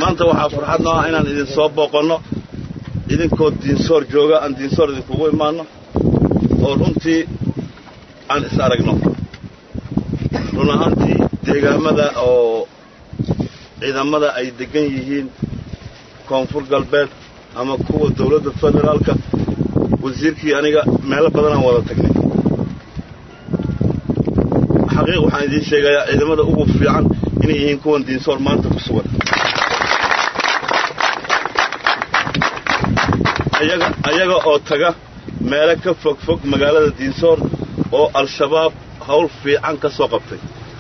maanta waxaa farxad noo ah inaan idin soo booqanno idinkoo diinsoor jooga aan diinsoor idinkugu imaanno oo runtii aan is aragno run ahaantii deegaamada oo ciidamada ay deggan yihiin koonfur galbeed ama kuwa dawladda federaalka wasiirkii aniga meelo badanaan wada tagnay xaqiiq waxaan idiin sheegayaa ciidamada ugu fiican inay yihiin kuwan diinsoor maanta ku sugan ayaga ayaga oo taga meelo ka fog fog magaalada diinsoor oo al-shabaab hawl fiican ka soo qabtay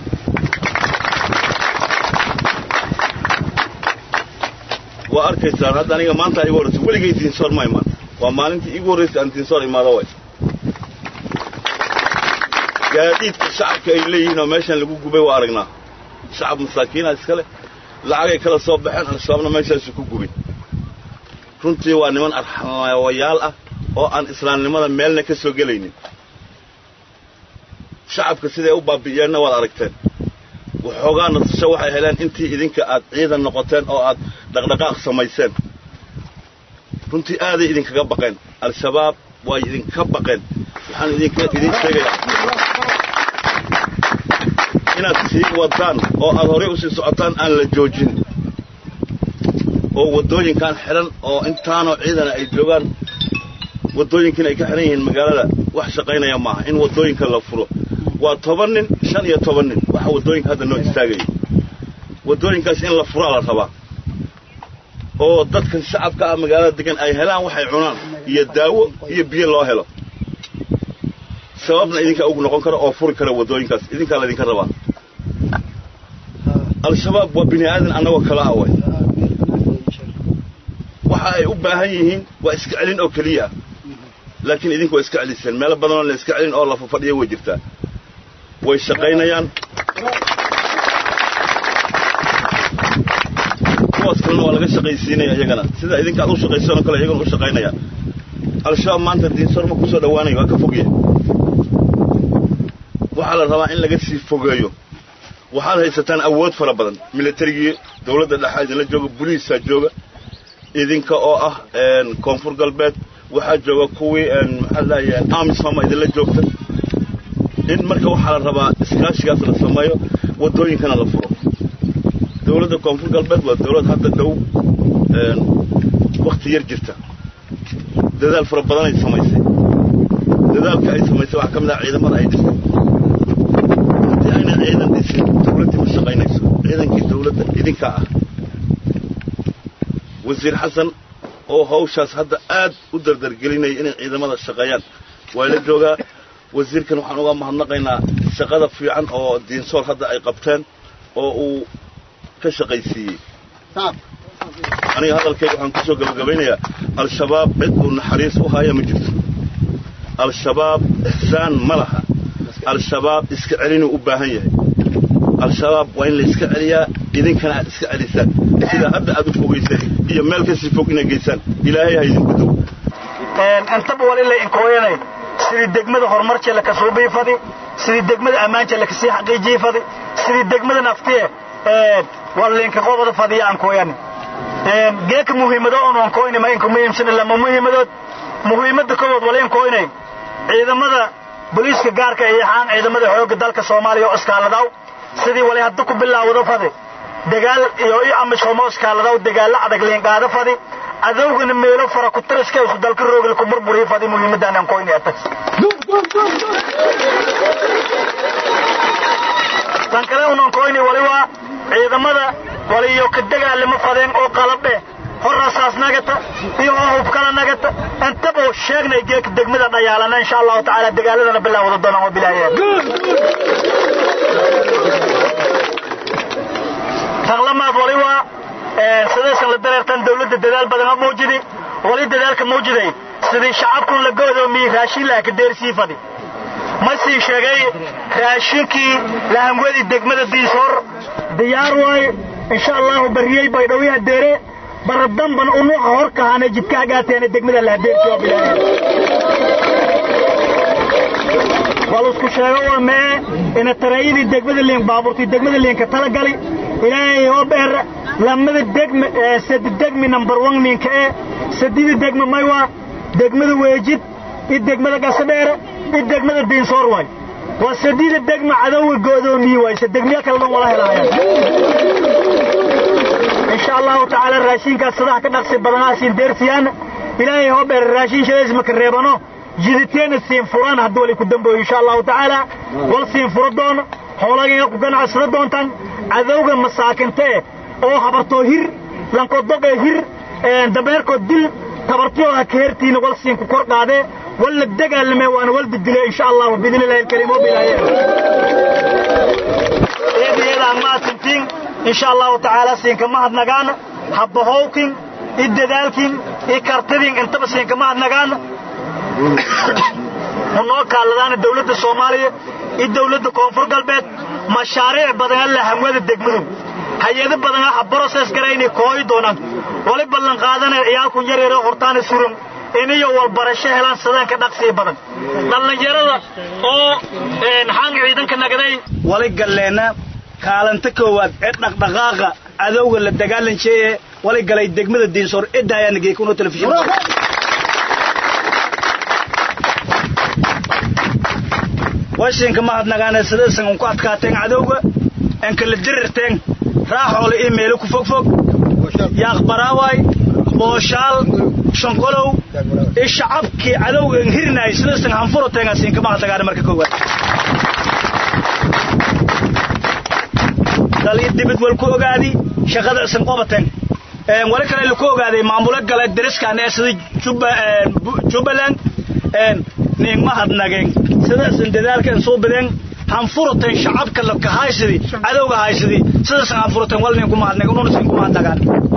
waa arkaysaan hadda aniga maanta igu horraysa weligay diinsoor ma imaan waa maalintii iigu horraysay aan diinsoor imaado way gaadiidka shacabka ay leeyihiin oo meeshan lagu gubay waa aragnaa shacab masaakiina iskale lacagay kala soo baxeen al-shabaabna meeshaasu ku gubay runtii waa niman arxamayaal ah oo aan islaamnimada meelna ka soo gelaynin shacabka siday u baabi'iyeenna waad aragteen waxoogaa nasasho waxay heleen intii idinka aad ciidan noqoteen oo aad dhaqdhaqaaq samayseen runtii aaday idinkaga baqeen al-shabaab way idinka baqeen waxaan idinka idiin sheegayaa inaad sii wadaan oo aad horey usii socotaan aan la joojin oo waddooyinkan xidhan oo intaanoo ciidana ay joogaan waddooyinkiina ay ka xidhan yihiin magaalada wax shaqaynaya maaha in waddooyinka la furo waa toban nin shan iyo toban nin waxa waddooyinka hadda noo istaagaya waddooyinkaas in la furaa la rabaa oo dadkan shacabka ah magaalada degan ay helaan waxay cunaan iyo daawo iyo biyo loo helo sababna idinkaa ugu noqon kara oo furi kara waddooyinkaas idinkaa laydinka rabaa al-shabaab waa bini aadan annagoo kala ah way waxa ay u baahan yihiin waa iska celin oo keliya ah laakiin idinku waa iska celiseen meelo badanoo la iska celin oo la fafadhiya way jirtaa way shaqaynayaan kuwaas kalena waa laga shaqaysiinaya iyagana sida idinka aad u shaqaysanoo kale iyagana u shaqaynayaan al-shabaab maanta diinsoor ma ku soo dhowaanayo waa ka fogya waxaa la rabaa in laga sii fogeeyo waxaad haysataan awood fara badan milatarigii dawladda dhexaa idinla jooga buliisaa jooga idinka oo ah koonfur galbeed waxaa jooga kuwii maxaa lahaye amisoma idinla joogta in marka waxaa la rabaa iskaashigaas la sameeyo waddooyinkana la furo dawladda koonfur galbeed waa dawlad hadda dhow wakhti yar jirta dadaal fara badan ay samaysay dadaalka ay samaysay waxaa ka mid ah ciidamada ay dhistay haddii ayna ciidan dhisin dawladdii ma shaqaynayso ciidankii dawladda idinkaa ah wasiir xasan oo hawshaas hadda aad u dardargelinaya inay ciidamada shaqeeyaan waa la joogaa wasiirkan waxaan uga mahadnaqaynaa shaqada fiican oo diinsoor hadda ay qabteen oo uu ka shaqaysiiyey aniga hadalkayga waxaan kusoo gabagabaynayaa al-shabaab cid uu naxariis u haya ma jirto al-shabaab ixsaan ma laha al-shabaab iska celinuu u baahan yahay al-shabaab waa in la iska celiyaa idinkana aad iska celisaan sidaa hadda aad u fogayseen iyo meel kasii fog inay geysaan ilaahay ha idinku dow intaba wal ila inkooyanay sidii degmada horumarjee lakasoo biifadi sidii degmada ammaanjee lakasii xaqiijiifadi sidii degmada naftiye waliinka qobada fadiya aan kooyani geeka muhiimado oon aan kooyni ma inku muhiimsana lama muhiimadood muhiimadda kowood waliin kooynay ciidamada booliiska gaarka iyo xaan ciidamada xoogga dalka soomaaliya oo iskaaladaw sidii wali hadda ku bilaawado fadi dagaal iyo i amishomo iskaaladaw dagaalla adag liinqaado fadi adowgana meelo fara ku tiriska isu dalka roogil ku burburii fadi muhiimadaan aan kooyni ata tan kale unan kooyni wali waa ciidamada waliyo ka dagaalama fadeen oo qalabdhe horasaas nagata iyo oo hubkala nagata intaba sheegnay geeka degmada dhayaalana insha allahu tacaala dagaaladana bilaawada doonaan waa bilaayeen taqlamaad wali waa sidaysan la dareertan dawladda dadaal badan ha muujidi wali dadaalka muujiday sidii shacabkun la go'doomiyey raashin laha ka deersii fadhi ma sii sheegay raashinkii lahangwadi degmada diisoor diyaar waaye insha allahu bariyey baydhowyaha deere baradamban unuuca hor kahaana jidka hagaateena degmada lahadeerki waa bilaaya walusku sheego waa mee ina taraayadii degmada liin baabuurtii degmada liinka tala gali ilaahay oo beer lamada degma sadi degmi number one minka ee sadida degma maywa degmada weejid iyo degmada gasadheere iyo degmada diinsoor waay waa sadida degma cadowga go'doomiye waay se degmiya kale dhan wala helaayaan insha allahu tacaala raashinkaas sadaha ka dhaqsi badanaha siin deersiyaana ilaahay hoo beer raashin shadays maka reebano jiditeena siin furaan haddii wali ku dambooyo insha allahu tacaala wal siin furo doono xoolagayga ku ganacsada doontaan cadowga masaakinta eh oo habartoo hir lankoodogee hir dameerkood dil tabartiyoo ha ka hertiina wal siin ku kor qaadee walla dagaalame waana wal didile insha allahu biidni illahi alkariim oo bilaaye eedayeedaan maasintiin insha allahu tacaala siinka mahadnagaana habbahowkin i dadaalkin i kartidin intaba siinka mahadnagaana unoo kaaladaana dawladda soomaaliya iyo dawladda koonfur galbeed mashaariic badan alla hamwada degmadu hay-ado badan aha broses garaynay kooyi doonaan wali ballan qaadanaya ciyaalkun yaryaro hortaana suran iniyo walbarasho helaan sadaanka dhaqsii badan dhallinyarada oo xaanga ciidanka nagaday wali galleenna kaalanta koowaad ee dhaqdhaqaaqa cadowga la dagaalanjeeye wali galay degmada diinsoor cidda ayaa nagey kuno telefishin washinka mahadnagaane sidaysan unku adkaateen cadowga en kala dirirteen raaxoole ii meelo ku fogfog yaaqbaraawaay booshaal shanqolow i shacabkii cadowga en hirinaay sidaysan hanfuroteen siinka mahadnagaane marka koowaad dali dibid wal ku ogaadi shaqada isan qobateen wali kale laku ogaaday maamulo gale dariskan ee sida jubbaland nin mahadnageen sida isan dadaalka soo badeen hanfuroteen shacabka la kahaysidi cadowga haysidi sida isan hanfuroteen wal nin ku mahadnageen una sin ku mahadnagaan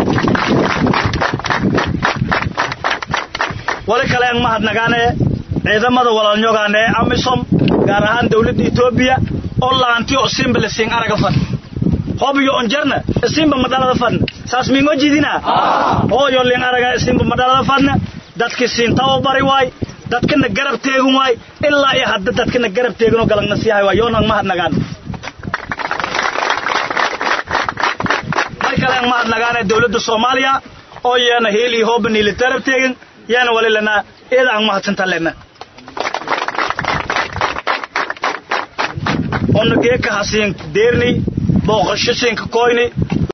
wali kale aan mahadnagaane ciidamada walaalnyogaan ee amisom gaar ahaan dawladda etoobiya oo laanti oo simba la siin araga fad hobiyo onjarna simba madalada fadna saas mingo jidina hooyo lin araga simba madalada fadna dadki siin tababari waay dadkana garab teegun waay ilaa iyo hadda dadkana garab teegunoo galagna sii hay waay yoonaan mahadnagaan mar kale aan mahadnagaane dawladda soomaaliya oo yeena heel iyo hooba niila tarab teegin yeena wali lanaa iyada aan mahadsantan lena ona geeka hasiin deerni booqasho siinka koyni